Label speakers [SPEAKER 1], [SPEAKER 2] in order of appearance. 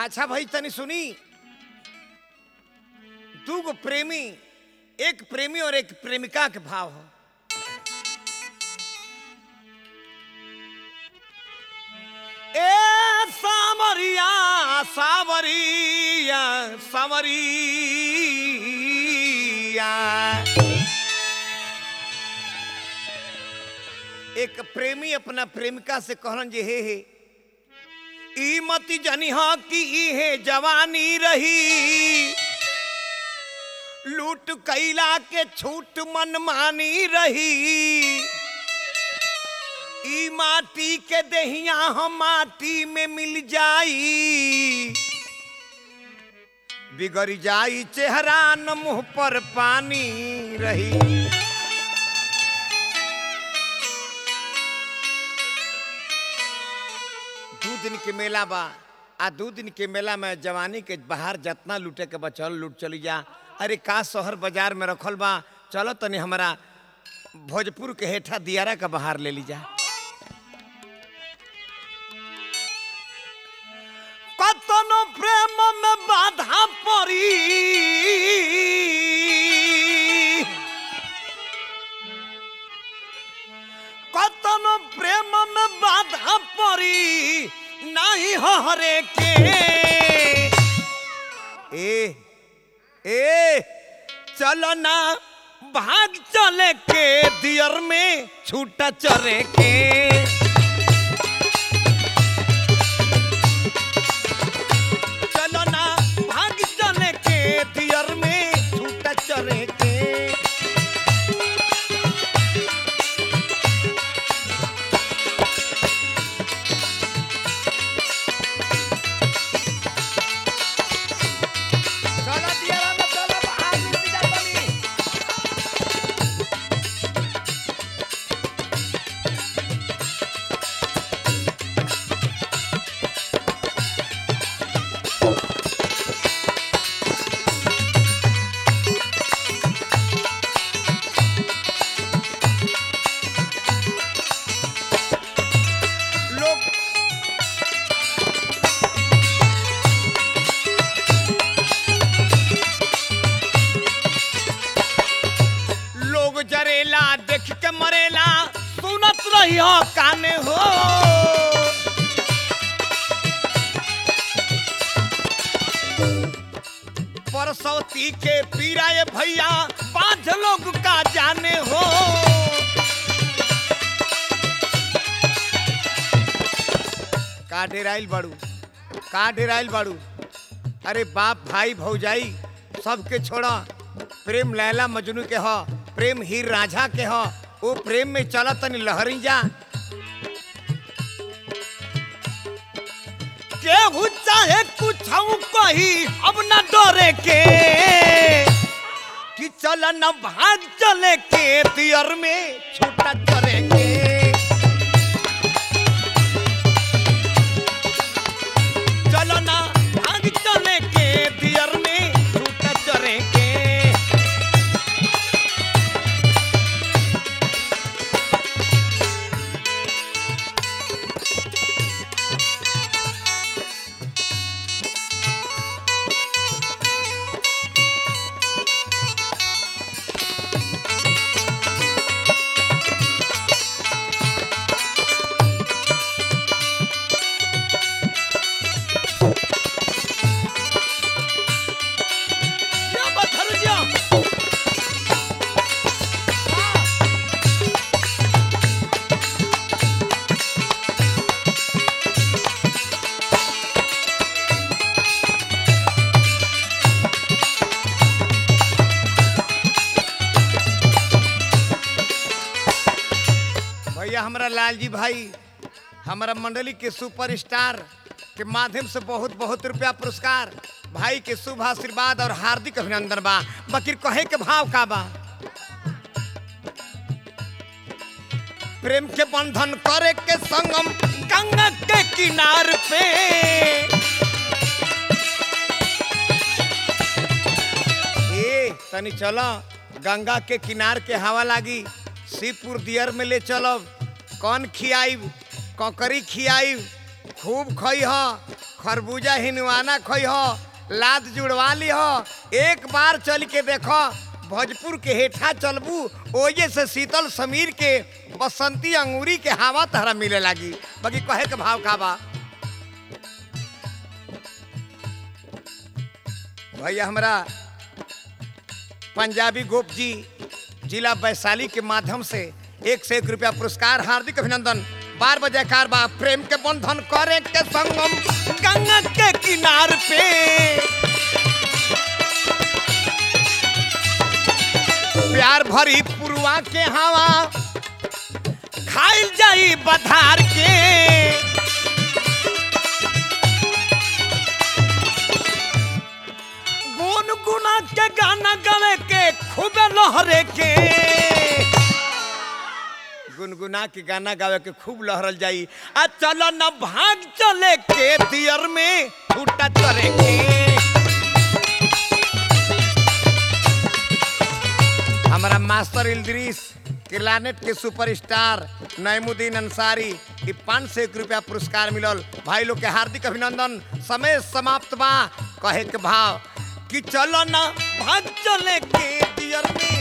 [SPEAKER 1] अच्छा भाई तनी सुनी दू गो प्रेमी एक प्रेमी और एक प्रेमिका के भाव हो ए सावरिया सावरिया सावरिया एक प्रेमी अपना प्रेमिका से कहलन जे हे हे ई मती जनिहा कि इहे जवानी रही लूट कैला के छूट मनमानी रही ई माटी के दहिया हम माटी में मिल जाई बिगड़ जाई चेहरा न मुंह पर पानी रही दू दिन के मेला बा आ दू दिन के मेला में जवानी के बाहर जितना लूटे के बचल लूट चली जा अरे का शहर बाजार में रखल बा चलो तनी हमारा भोजपुर के हेठा दियारा का बाहर ले ली जा कतनो प्रेम में बाधा पड़ी कतनो प्रेम में बाधा पड़ी नहीं हरे के ए ए चलो ना भाग चले के दियर में छूटा चरे के चलो ना भाग चले के दियर में छूटा चरे के चलो दियारा में चलो बाहर निकल जा तनी लोग लोग जरेला देख के मरेला सुनत रही हो काने हो परसौती के पीराए भैया पांच लोग का जाने हो का डेराइल बाड़ू का डेराइल बाड़ू अरे बाप भाई भौजाई सबके छोड़ा प्रेम लैला मजनू के ह प्रेम हीर राझा के ह ओ प्रेम में चला तनी लहरी जा केहू चाहे कुछ कही अब न डरे के कि चल न भाग चले के दियर में छूटा चले के चलो ना भाग चले के दियर में छूटा चरे के या बथर जा भैया हमारा लालजी भाई हमारा मंडली के सुपरस्टार के माध्यम से बहुत बहुत रुपया पुरस्कार भाई के शुभ आशीर्वाद और हार्दिक अभिनंदन बा बकीर कहे के भाव का बा प्रेम के बंधन करे के संगम गंगा के किनार पे ए तनी चलो गंगा के किनार के हवा लागी शिवपुर दियर में ले चलब कौन खियाई ककरी खियाई खूब खई ह खरबूजा हिनवाना खई हो लाद जुड़वा ली हो एक बार चल के देखो भोजपुर के हेठा चलबू ओजे से शीतल समीर के बसंती अंगूरी के हवा तहरा मिले लागी बाकी कहे के भाव का बा भैया हमरा पंजाबी गोप जी जिला वैशाली के माध्यम से एक से एक रुपया पुरस्कार हार्दिक अभिनंदन बार बजे कार बा प्रेम के बंधन करे के संगम गंगा के किनार पे प्यार भरी पुरवा के हवा खाइल जाई बधार के गुनगुना के गाना गावे के खूबे लहरे के गुनगुना के गाना गावे के खूब लहरल जाई आ चलो न भाग चले के दियर में छूटा चले के हमारा मास्टर इल्द्रीस किलानेट के सुपरस्टार नईमुद्दीन अंसारी ई पाँच सौ एक रुपया पुरस्कार मिलल भाई लोग के हार्दिक अभिनंदन समय समाप्त बा कहे के भाव कि चलो ना भाग चले के दियर में